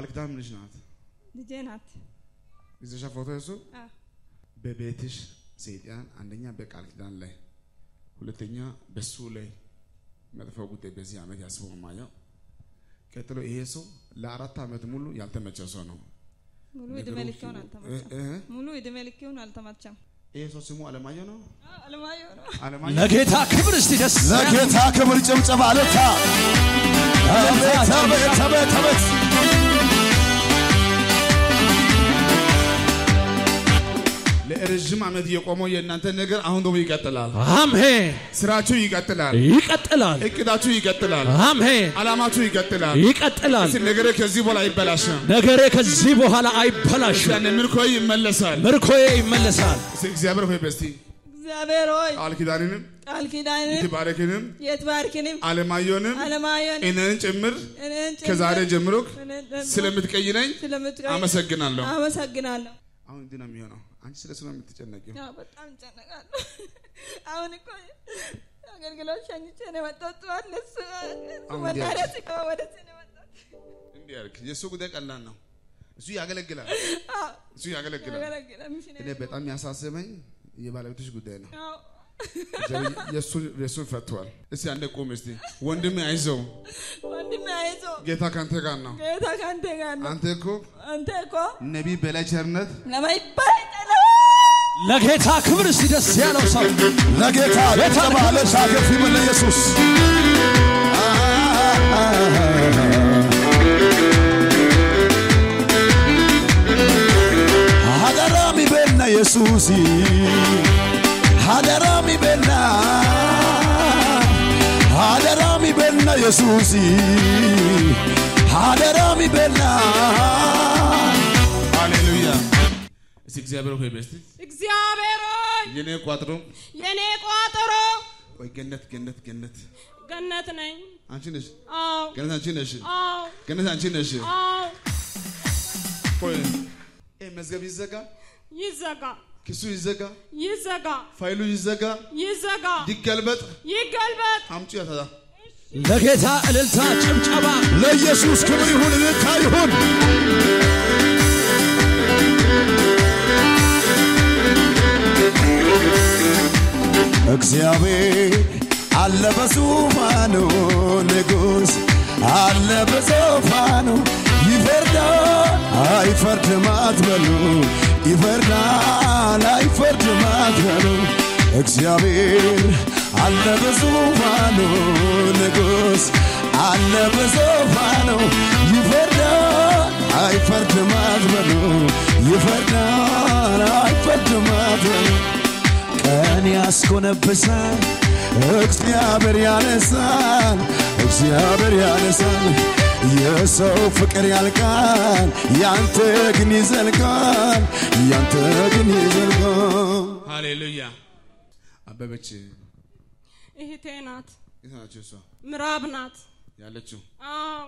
ቃል ኪዳን ምንሽ ናት? ልጄ ናት። ይዘሻ ፎቶ እሱ አዎ። በቤትሽ ሰይጣን አንደኛ በቃል ኪዳን ላይ ሁለተኛ በሱ ላይ መጥፎ ጉዳይ በዚህ ዓመት ያስበው ማየው። ቀጥሎ ይሄ ሰው ለአራት ዓመት ሙሉ ያልተመቸ ሰው ነው። ሙሉ እድሜ ነገሮች ልኬውን እ- አልተመቸም። እ- ሙሉ እድሜ ልኬውን አልተመቸም። ይሄ ሰው ስሙ አለማየሁ ነው። አዎ፣ አለማየሁ ነው። አለማየሁ ለጌታ ክብር እስቲ ደስ ለጌታ ክብር ጭብጨባ ለታ አቤት አቤት አቤት አቤት ለረዥም ዓመት የቆመው የእናንተ ነገር አሁን ደግሞ ይቀጥላል። አሜን። ስራችሁ ይቀጥላል። ይቀጥላል። እቅዳችሁ ይቀጥላል። አሜን። ዓላማችሁ ይቀጥላል። ይቀጥላል። እስኪ ነገሬ ከዚህ በኋላ አይበላሽም። ነገሬ ከዚህ በኋላ አይበላሽም። ያኔ ምርኮ ይመለሳል። ምርኮዬ ይመለሳል። እስኪ እግዚአብሔር ሆይ በስቲ እግዚአብሔር ሆይ ቃል ኪዳንንም ቃል ኪዳንን ይትባረክንም የትባርክንም አለማየሁንም አለማየሁን እኔን ጭምር እኔን ጭምር ከዛሬ ጀምሮ እኔን ጭምር ስለምትቀይረኝ ስለምትቀኝ አመሰግናለሁ። አመሰግናለሁ። አሁን እንዲህ ነው የሚሆነው። አንቺ ስለ እሱ ነው የምትጨነቂው። ያው በጣም እጨነቃለሁ። አሁን እኮ አገልግሎት ሸኝቼ ነው የመጣሁት። ጠዋት ለእሱ አሁን መናኸሪያ እንዲህ ሲገባ ወደዚህ ነው የመጣሁት። እንዲህ ያልክ የእሱ ጉዳይ ቀላል ነው። እሱ ያገለግላል። አዎ፣ እሱ ያገለግላል። ያገለግላል። ሚሽነሪ እኔ በጣም ያሳስበኝ የባለቤቶች ጉዳይ ነው። አዎ። እግዚአብሔር የእሱን የእሱን ፈቷል። እስቲ አንዴ ቁም እስቲ ወንድሜ አይዞህ፣ ወንድሜ አይዞህ፣ ጌታ ካንተ ጋር ነው። ጌታ ከአንተ ጋር ነው። አንተ እኮ አንተ እኮ ነቢይ በላይ ቸርነት ለማይባል ጠላ ለጌታ ክብር እስቲ ደስ ያለው ሰው ለጌታ ጭብጨባ ለታ ከፍ ይበል ለኢየሱስ ሀደራ ሚቤና ኢየሱስ ሀደራ ሚቤና ሀደራ ሚቤና ኢየሱስ ሀደራ ሚቤና ሃሌሉያ። እስቲ እግዚአብሔር ሆይ በስቲ እግዚአብሔር ሆይ የኔ ቋጥሮ የኔ ቋጠሮ ወይ ገነት ገነት ገነት ገነት ነኝ። አንቺ ነሽ አዎ ገነት አንቺ ነሽ አዎ ገነት አንቺ ነሽ። አዎ ቆይ ይሄ መዝገብ ይዘጋ፣ ይዘጋ ክሱ ይዘጋ፣ ይዘጋ ፋይሉ ይዘጋ፣ ይዘጋ ይገልበጥ። ይገልበጥ። አምጪ ያታዛ ለጌታ እልልታ ጭብጨባ ለኢየሱስ ክብር ይሁን እልልታ ይሁን እግዚአብሔር አለ በዙፋኑ ንጉሥ አለ በዙፋኑ ይፈርዳል አይፈርድም አትበሉ ይፈርዳል አይፈርድም አትበሉ እግዚአብሔር አለ በዙፋኑ ንጉሥ አለ በዙፋኑ ይፈርዳል አይፈርድም አትበሉ ይፈርዳል አይፈርድም አትበሉ ቀን ያስኮነብሳል እግዚአብሔር ያነሳል እግዚአብሔር ያነሳል የሰው ፍቅር ያልቃል ያንተ ግን ይዘልቃል ያንተ ግን ይዘልቃል ሃሌሉያ። አበበች እህቴ ናት፣ የት ናቸው እሷ ምዕራብ ናት። ያለችው? አዎ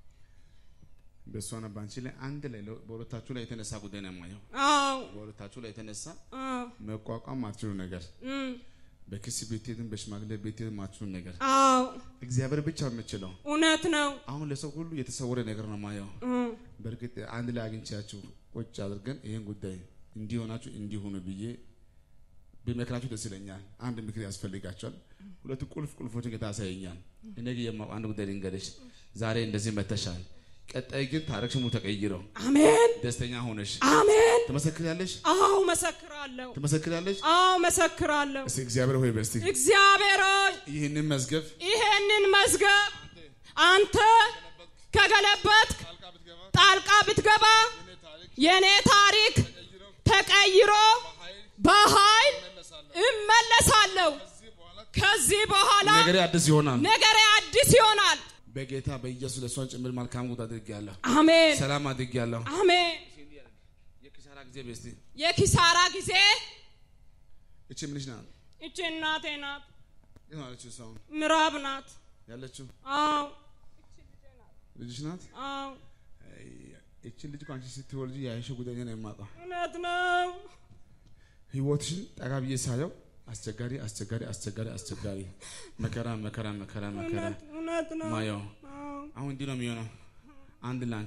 በእሷና በአንቺ ላይ አንድ ላይ ለ- በሁለታችሁ ላይ የተነሳ ጉዳይ ነው የማየው። አዎ በሁለታችሁ ላይ የተነሳ አዎ መቋቋም ማትችሉ ነገር እም፣ በክስ ቤቴትን በሽማግሌ ቤቴትን ማትችሉ ነገር አዎ እግዚአብሔር ብቻ የምችለው እውነት ነው። አሁን ለሰው ሁሉ የተሰወረ ነገር ነው ማየው። እም፣ በእርግጥ አንድ ላይ አግኝቻችሁ ቁጭ አድርገን ይህን ጉዳይ እንዲሆናችሁ እንዲሆኑ ብዬ ቢመክራችሁ ደስ ይለኛል። አንድ ምክር ያስፈልጋቸዋል። ሁለቱ ቁልፍ ቁልፎችን ጌታ ያሳየኛል። እኔ ግን የማውቀው አንድ ጉዳይ ልንገርሽ። ዛሬ እንደዚህ መተሻል። ቀጣይ ግን ታሪክሽ ሙሉ ተቀይሮ አሜን ደስተኛ ሆነሽ አሜን። ትመሰክሪያለሽ፣ አዎ መሰክራለሁ። ትመሰክሪያለሽ። አዎ መሰክራለሁ። እስቲ እግዚአብሔር ሆይ በስቲ እግዚአብሔር ሆይ ይህንን መዝገብ ይሄንን መዝገብ አንተ ከገለበጥክ ጣልቃ ብትገባ የኔ ታሪክ ተቀይሮ በኃይል እመለሳለሁ። ከዚህ በኋላ ነገሬ አዲስ ይሆናል። ነገሬ አዲስ ይሆናል። በጌታ በኢየሱስ ለእሷን ጭምር መልካም ጉድ አድርጌያለሁ። አሜን ሰላም አድርጌያለሁ። አሜን። የኪሳራ ጊዜ በስቲ የኪሳራ ጊዜ እቺ ምንሽ ናት? እቺ እናቴ ናት፣ የት ነው ያለችው? እሷ አሁን ምዕራብ ናት። ያለችው አዎ ልጅሽ ናት? አዎ እቺ ልጅ እኮ አንቺ ስትወልጂ ያየሽው ጉዳይ ነው የማውቀው። እውነት ነው። ህይወትሽን ጠጋ ብዬ ሳየው አስቸጋሪ አስቸጋሪ አስቸጋሪ አስቸጋሪ መከራ መከራ መከራ መከራ እውነት እውነት ነው። ማየው አዎ አሁን እንዲህ ነው የሚሆነው። አንድ ለአንቺ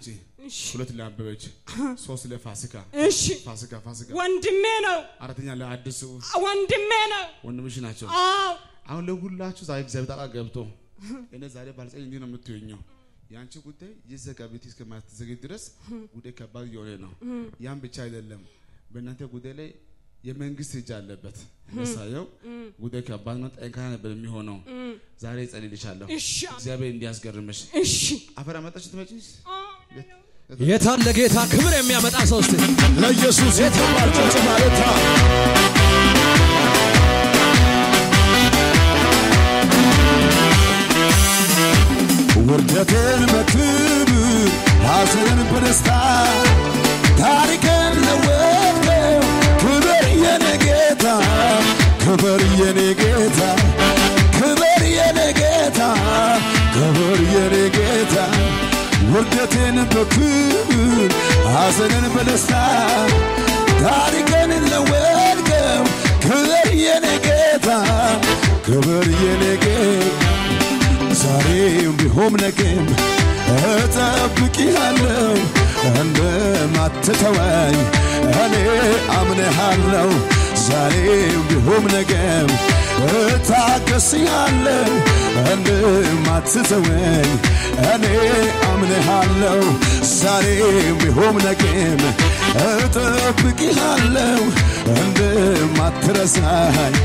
እሺ ሁለት ለአበበች፣ ሶስት ለፋሲካ እሺ ፋሲካ ፋሲካ፣ ወንድሜ ነው አራተኛ ለአዲሱ ወንድሜ ነው ወንድምሽ ናቸው። አዎ አሁን ለሁላችሁ ዛሬ እግዚአብሔር ጣልቃ ገብቶ እኔ ዛሬ ባልጸኝ እንዲህ ነው የምትሆኘው። የአንቺ ጉዳይ ይዘጋ ቤት እስከማትዘገኝ ድረስ ጉዳይ ከባድ እየሆነ ነው። ያን ብቻ አይደለም፣ በእናንተ ጉዳይ ላይ የመንግስት እጅ አለበት። ሳየው ጉዳይ ከባድ ነው። ጠንካራ ነበር የሚሆነው። ዛሬ እጸልይልሻለሁ እሺ እግዚአብሔር እንዲያስገርምሽ። እሺ አፈር አመጣሽ ትመጪስ የታን ለጌታ ክብር የሚያመጣ ሰው እስቲ ለኢየሱስ የተባለ ጭብጨባ እልልታ ውርደትን በክብር ሐዘንን በደስታ ታሪክን ለወጥከው ክብር የኔ ጌታ ክብር የኔ ጌታ ክብር የኔ ጌታ ክብር የኔ ጌታ ውርደትን በክብር ሐዘንን በደስታ ታሪክን ለወጥከው ክብር የኔ ጌታ ክብር የኔ ጌታ ዛሬም ቢሆን ነገም እጠብቅሃለሁ እንደማትተወኝ እኔ አምንሃለሁ። ዛሬም ቢሆን ነገም እታገስሃለሁ እንደማትተወኝ እኔ አምንሃለሁ። ዛሬም ቢሆን ነገም እጠብቅሃለሁ እንደማትረሳኝ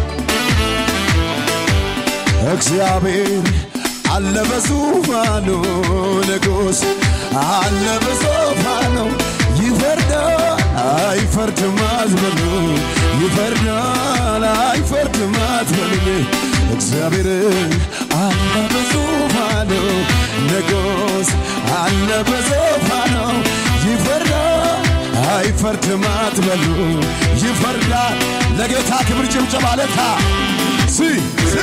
እግዚአብሔር አለ በዙፋኑ ንጉሥ አለ በዙፋኑ ይፈርዳል አይፈርድም አትበሉ ይፈርዳል አይፈርድም አትበሉ እግዚአብሔር አለ በዙፋኑ ንጉሥ አለ በዙፋኑ ይፈርዳል አይፈርድም አትበሉ ይፈርዳል ለጌታ ክብር ጭብጨባ ለታ ሲ ሲ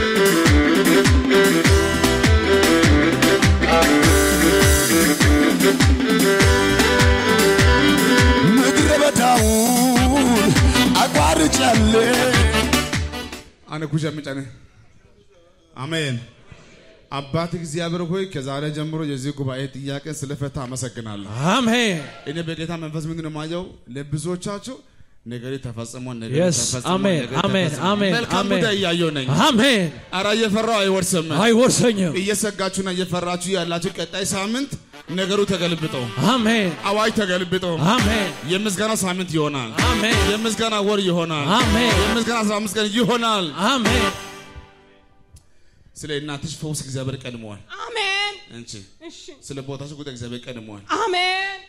ምድረ በዳውን አቋርጫለሁ አነ ኩሻ ምጫነ አሜን። አባት እግዚአብሔር ሆይ ከዛሬ ጀምሮ የዚህ ጉባኤ ጥያቄ ስለፈታ አመሰግናለሁ። አሜን እኔ በጌታ መንፈስ ምንድን ነው የማየው? ለብዙዎቻችሁ ነገሬ ተፈጽሞ ነገሬ Yes, ተፈጽሞ አሜን፣ ነገሬ አሜን፣ ተፈጽሞ አሜን፣ መልካም አሜን። ጉዳይ እያየሁ ነኝ። አሜን ኧረ እየፈራሁ አይወርስም። አይወርሰኝም እየሰጋችሁና እየፈራችሁ ያላችሁ ቀጣይ ሳምንት ነገሩ ተገልብጦ አሜን አዋጅ ተገልብጦ አሜን የምስጋና ሳምንት ይሆናል። አሜን የምስጋና ወር ይሆናል። አሜን የምስጋና 15 ቀን ይሆናል። አሜን ስለ እናትሽ ፈውስ እግዚአብሔር ቀድመዋል። አሜን እንቺ እሺ ስለ ቦታሽ ጉዳይ እግዚአብሔር ቀድመዋል። አሜን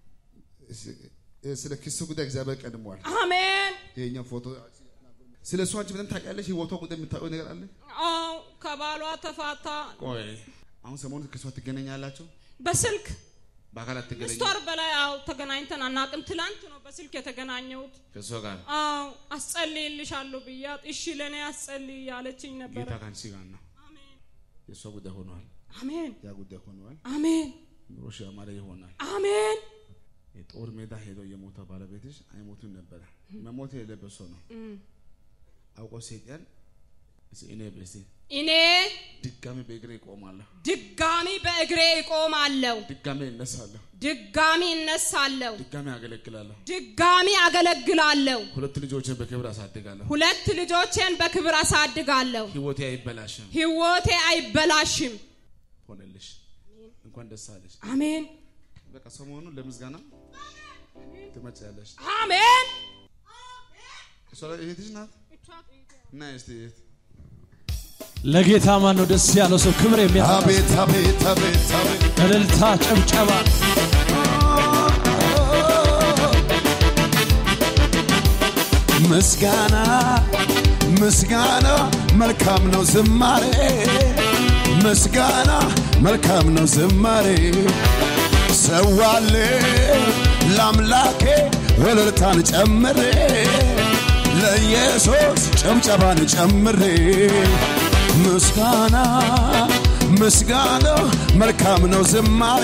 ስለ ኪሱ ጉዳይ እግዚአብሔር ቀድመዋል። አሜን ይሄኛው ፎቶ ስለ እሷ አንቺ ምንም ታውቂያለሽ? ህይወቷ ጉዳይ የምታውቀው ነገር አለ? አዎ ከባሏ ተፋታ ቆይ አሁን ሰሞኑን ከእሷ ትገናኛላችሁ? በስልክ በአካል አትገናኙ? ስድስት ወር በላይ አዎ ተገናኝተን አናቅም ትላንት ነው በስልክ የተገናኘሁት ከእሷ ጋር አዎ አስጸልይልሻለሁ ብያት እሺ ለእኔ አስጸልይ ያለችኝ ነበረ ጌታ ከአንቺ ጋር ነው። አሜን የእሷ ጉዳይ ሆኗል። አሜን ያ ጉዳይ ሆኗል። አሜን ኑሮሽ ያማረ ይሆናል። አሜን የጦር ሜዳ ሄዶ የሞተ ባለቤትሽ አይሞቱም ነበረ። መሞት የሌለበት ሰው ነው። አውቆ ሰይጣን እስኪ እኔ በሲ እኔ ድጋሚ በእግሬ እቆማለሁ፣ ድጋሚ በእግሬ እቆማለሁ ድጋሚ እነሳለሁ፣ ድጋሚ እነሳለሁ ድጋሚ አገለግላለሁ፣ ድጋሚ አገለግላለሁ ሁለት ልጆችን በክብር አሳድጋለሁ። ሁለት ልጆቼን በክብር አሳድጋለሁ ህይወቴ አይበላሽም። ህይወቴ አይበላሽም ሆነልሽ። እንኳን ደስ አለሽ። አሜን በቃ ሰሞኑን ለምስጋና ትመጪያለሽ። አሜን እሷ እህትሽ ናት እና እስቲ እህት ለጌታ ማን ነው ደስ ያለው ሰው ክብር የሚያመጣ ሰው? አቤት አቤት አቤት አቤት እልልታ ጭብጨባ ምስጋና ምስጋና መልካም ነው ዝማሬ ምስጋና መልካም ነው ዝማሬ ሰዋሌ ለአምላኬ እልልታን ጨምሬ ለኢየሱስ ጭብጨባን ጨምሬ ምስጋና ምስጋና መልካም ነው ዝማሬ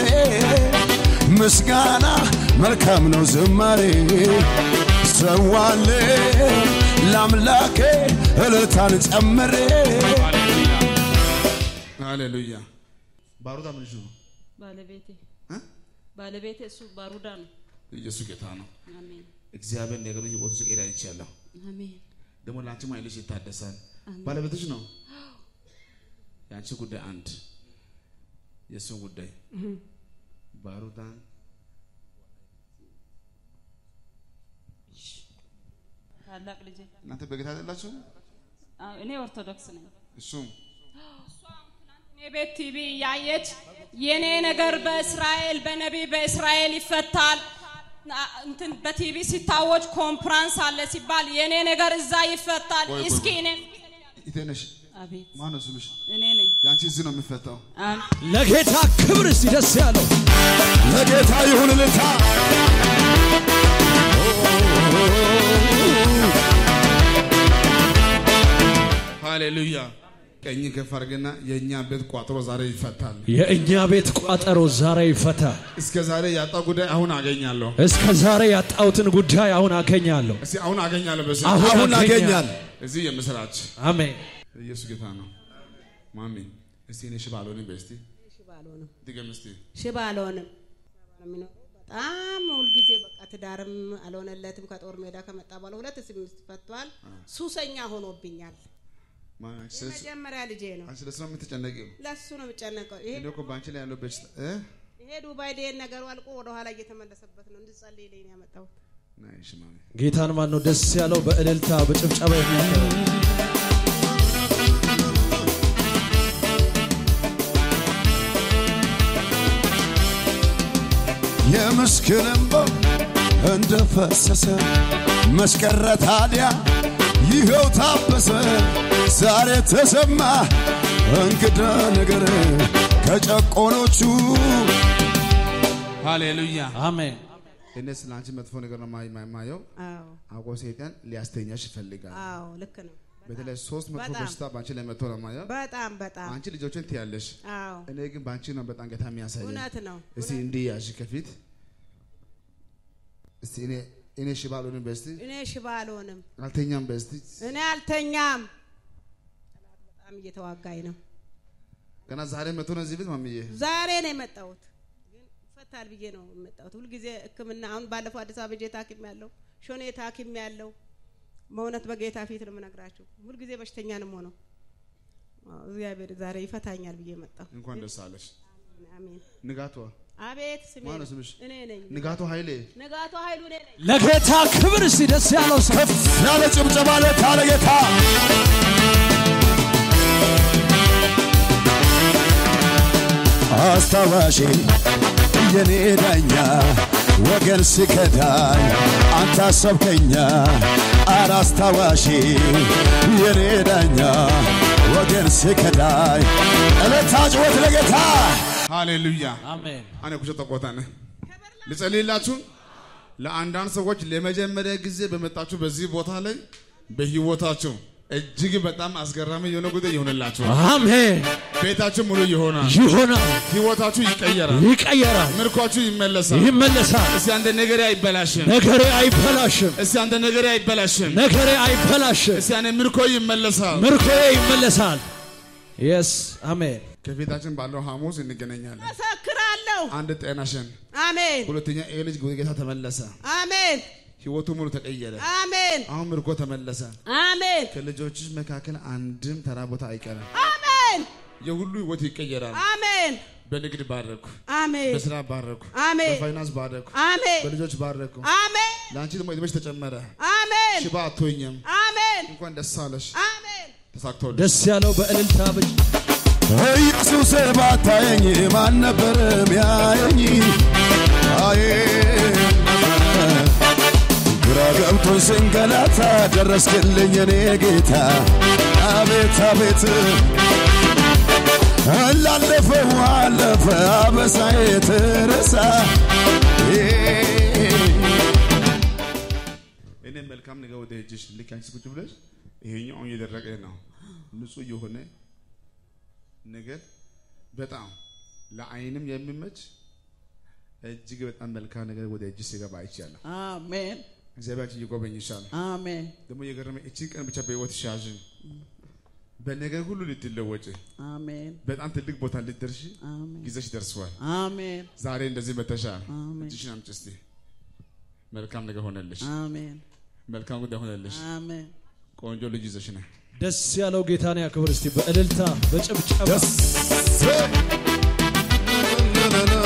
ምስጋና መልካም ነው ዝማሬ ሰዋሌ ለአምላኬ እልልታን ጨምሬ ሃሌሉያ። ባሩታ ምንሽ ነው? ባለቤቴ እ? ባለቤቴ እሱ ባሩዳ ነው። ኢየሱስ ጌታ ነው። አሜን እግዚአብሔር ነገሩ ህይወቱ ሲቀይር አይቻለሁ። አሜን ደግሞ ለአንቺም ኃይልሽ ይታደሳል። ባለቤትሽ ነው። የአንቺ ጉዳይ አንድ፣ የእሱ ጉዳይ ባሩዳን ታላቅ ልጄ እናንተ በጌታ አይደላችሁ? አዎ፣ እኔ ኦርቶዶክስ ነኝ። እሱም እኔ ቤት ቲቪ እያየች የኔ ነገር በእስራኤል በነቢይ በእስራኤል ይፈታል ና- እንትን በቲቪ ሲታወጅ ኮንፍራንስ አለ ሲባል የኔ ነገር እዛ ይፈታል። ቆይ፣ ቆይ፣ እስኪ ቆይ። እኔም ኢቴነሽ አቤት ማነው ስምሽ? እኔ ነኝ። የአንቺ እዚህ ነው የሚፈታው። አም- ለጌታ ክብር እስቲ ደስ ያለው ለጌታ ይሁን ልታ ሃሌሉያ። ቀኝ ከፍ አድርግና የእኛ ቤት ቋጥሮ ዛሬ ይፈታል። የእኛ ቤት ቋጠሮ ዛሬ ይፈታ። እስከ ዛሬ ያጣው ጉዳይ አሁን አገኛለሁ። እስከ ዛሬ ያጣሁትን ጉዳይ አሁን አገኛለሁ። እስቲ አሁን አገኛለሁ። በስ አሁን አገኛል እዚህ የምስራች አሜን። ኢየሱስ ጌታ ነው። ማሚ እስቲ እኔ ሽባ አልሆንም በይ እስቲ ሽባ አልሆንም ድገም እስቲ ሽባ አልሆንም የሚኖረው በጣም ሁልጊዜ በቃ ትዳርም አልሆነለትም ከጦር ሜዳ ከመጣ በኋላ ሁለት ስምስት ፈቷል ሱሰኛ ሆኖብኛል ማ- አንቺ ስለ- መጀመሪያ ልጄ ነው አንቺ ለስራ የምትጨነቂው ለሱ ነው የምጨነቀው ይሄ እኔ እኮ በአንቺ ላይ ያለው በሽታ እ ይሄ ዱባይ ደሄን ነገሩ አልቆ ወደ ኋላ እየተመለሰበት ነው እንድጸልይልኝ ነው ያመጣሁት ናይሽ ማሚ ጌታን ማን ነው ደስ ያለው? በእልልታ በጭብጨባ የሚያከብር የምስኪን እንባ እንደ ፈሰሰ መስቀረ ታዲያ ይኸው ታበሰ ዛሬ ተሰማ እንግዳ ነገር ከጨቆኖቹ ሃሌሉያ አሜን። እኔ ስለ አንቺ መጥፎ ነገር ነው ማ- ማ- የማየው አዎ አውቆ ሰይጣን ሊያስተኛሽ ይፈልጋል አዎ ልክ ነው በተለይ ሶስት መጥፎ በጣም። በሽታ በአንቺ ላይ መጥቶ ነው የማየው በጣም በጣም አንቺ ልጆችን ትያለሽ አዎ እኔ ግን በአንቺ ነው በጣም ጌታ የሚያሳየኝ እውነት ነው እስቲ እንዲህ ያዥ ከፊት እስቲ እኔ እኔ ሽባ አልሆንም በስቲ እኔ ሽባ አልሆንም አልተኛም በስቲ እኔ አልተኛም ጠላት በጣም እየተዋጋኝ ነው ገና ዛሬ መጥቶ ነው እዚህ ቤት ማምዬ ዛሬ ነው የመጣሁት ግን ይፈታል ብዬ ነው የመጣሁት ሁልጊዜ ህክምና አሁን ባለፈው አዲስ አበባ ሄጄ ታክም ያለው ሾኔ ታክም ያለው በእውነት በጌታ ፊት ነው የምነግራችሁ ሁልጊዜ በሽተኛ ነው ሆነው እግዚአብሔር ዛሬ ይፈታኛል ብዬ መጣሁ እንኳን ደስ አለሽ አሜን ንጋቷ አቤት ስሜ ማነው ነው። ስምሽ? እኔ ነኝ ንጋቱ ኃይሌ ንጋቱ ኃይሉ እኔ ነኝ ለጌታ ክብር እስቲ ደስ ያለው ሰው ከፍ ያለ ጭብጨባ ለታ ለጌታ አስታዋሽ የኔ ዳኛ ወገን ሲከዳኝ አንተ አሰብከኛ አረ አስታዋሽ የኔ ዳኛ ወገን ሲከዳኝ እለታ ጭወት ለጌታ ሃሌሉያ አሜን። አነ ኩሸ ተቆታነ ልጸልይላችሁ ለአንዳንድ ሰዎች ለመጀመሪያ ጊዜ በመጣችሁ በዚህ ቦታ ላይ በህይወታችሁ እጅግ በጣም አስገራሚ የሆነ ጉዳይ ይሆንላችኋል። አሜን። ቤታችሁ ሙሉ ይሆናል። ይሆናል፣ ህይወታችሁ ይቀየራል። ይቀየራል፣ ምርኳችሁ ይመለሳል። ይመለሳል። እስቲ አንተ ነገሬ አይበላሽም። ነገሬ አይበላሽም፣ እስቲ አንተ ነገሬ አይበላሽም። ነገሬ አይበላሽም። እስቲ አንተ ምርኮ ይመለሳል። ምርኮዬ ይመለሳል። የስ አሜን። ከፊታችን ባለው ሐሙስ እንገናኛለን። መሰክራለሁ አንድ ጤናሽን፣ አሜን ሁለተኛ ይህ ልጅ ወደ ጌታ ተመለሰ። አሜን ህይወቱ ሙሉ ተቀየረ። አሜን አሁን ምርኮ ተመለሰ። አሜን ከልጆችሽ መካከል አንድም ተራ ቦታ አይቀርም። አሜን የሁሉ ህይወት ይቀየራል። አሜን በንግድ ባረኩ፣ አሜን በስራ ባረኩ፣ አሜን በፋይናንስ ባረኩ፣ አሜን በልጆች ባረኩ። አሜን ለአንቺ ደግሞ እድሜሽ ተጨመረ። አሜን ሽባ አትሆኝም። አሜን እንኳን ደስ አለሽ። አሜን ተሳክቶልሽ። ደስ ያለው በእልልታ ብቻ ኢየሱስ ባታየኝ ማን ነበር ሚያየኝ? አዬ ግራ ገብቶኝ ስንገላታ ደረስክልኝ እኔ ጌታ። አቤት አቤት ላለፈው አለፈ አበሳዬ ተረሳ። እኔ መልካም ነገር ወደ እጅሽ ልክ አንቺ ቁጭ ብለሽ ይሄኛው አሁን እየደረቀ ነው። ንጹህ የሆነ ነገር በጣም ለአይንም የሚመች እጅግ በጣም መልካም ነገር ወደ እጅሽ ሲገባ አይቻለሁ። አሜን እግዚአብሔር አንቺን ይጎበኝሻል። አሜን ደግሞ የገረመ እቺን ቀን ብቻ በህይወት ሻዥ በነገር ሁሉ ልትለወጭ አሜን በጣም ትልቅ ቦታ ልትደርሽ አሜን ጊዜሽ ደርሷል። አሜን ዛሬ እንደዚህ መተሻል። አሜን እጅሽን አምጪ እስቲ። መልካም ነገር ሆነልሽ። አሜን መልካም ጉዳይ ሆነልሽ። አሜን ቆንጆ ልጅ ይዘሽ ነህ። ደስ ያለው ጌታን ያክብር እስቲ በእልልታ በጭብጨባ ደስ